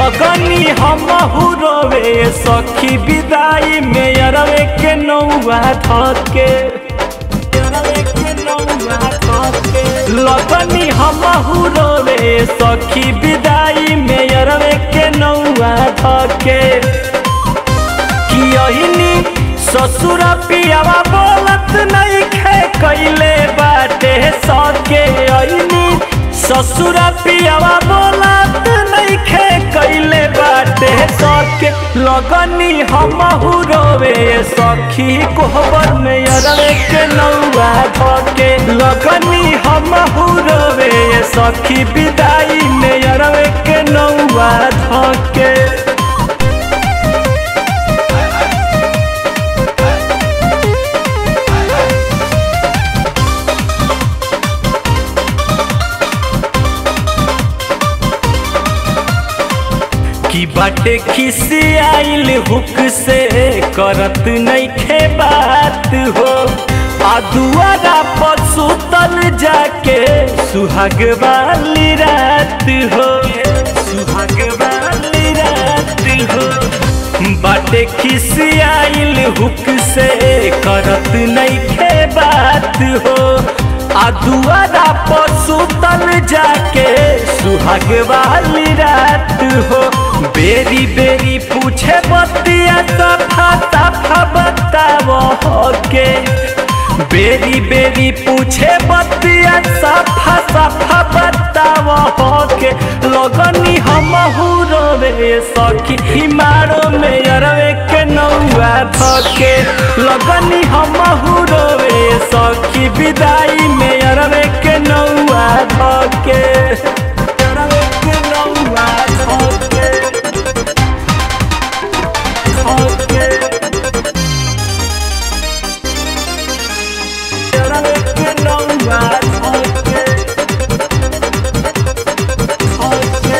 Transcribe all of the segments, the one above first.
लगनी हम रोवे सखी विदाई में अरवे के नौआ थके लगनी हम रोवे सखी विदाई में अरवे के नौआ थके कियहिनी ससुर पियावा बोलत नहीं खे कैले बाटे सके अइनी ससुर पियावा बोलत नहीं खे कैले बाटे सके लगनी हम रोवे सखी कोहबर में अरवे के नौआ धके लगनी हम रोवे सखी विदाई में अरवे के नौआ धके की बाटे खिसी आइल हुक से करत नहीं खे बात हो आ दुआरा पर सुतल जाके सुहाग वाली रात हो सुहाग वाली रात हो बाटे खिसी आइल हुक से करत नहीं खे बात हो आ दुआरा पर सुतल जाके सुहाग वाली रात हो बेरी बेरी पूछे बतिया सफा सफा बताव के बेरी बेरी पूछे बतिया सफा सफा बताव के लगनी हम रोवे सखी हिमारो में अरवे के नौआ धके लगनी हम रोवे सखी विदाई में अरवे के नौआ धके अरवे के नौआ धके धके अरवे के नौआ धके धके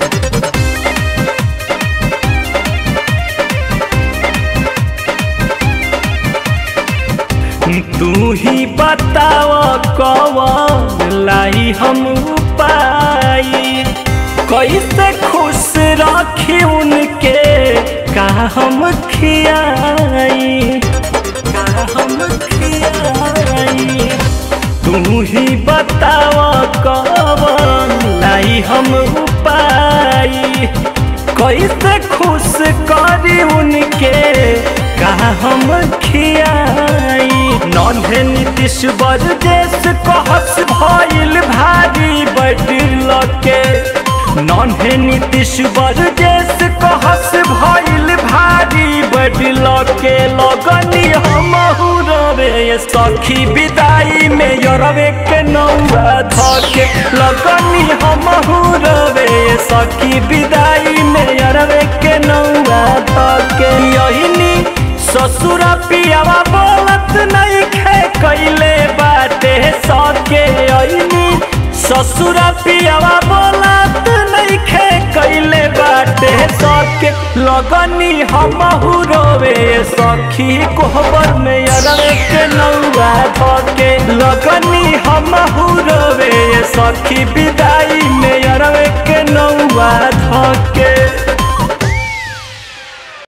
तू ही बताव कवन लाई हम पाई कैसे खुश रखी उनके का हम खियाई का हम खियाई तू ही बताव कवन लाई हम पाई कैसे खुश करी उनके का हम खियाई नन्हे नीतीश बरदेश कहस भइल भारी बैठल के नन्हे नीतीश बरदेश कहस भइल भारी बैठल के लगनी हम रवे सखी विदाई में यरवे के नौआ धके लगनी हम रवे सखी विदाई में यरवे के नौआ धके यही ससुर पियावा बोलत नहीं खे कैले बाटे सके अइनी ससुर पियावा बोलत नहीं खे कैले बाटे सके लगनी हम रोवे सखी कोहबर में अरवे के नौआ धके लगनी हम रोवे सखी विदाई में अरवे के नौआ धके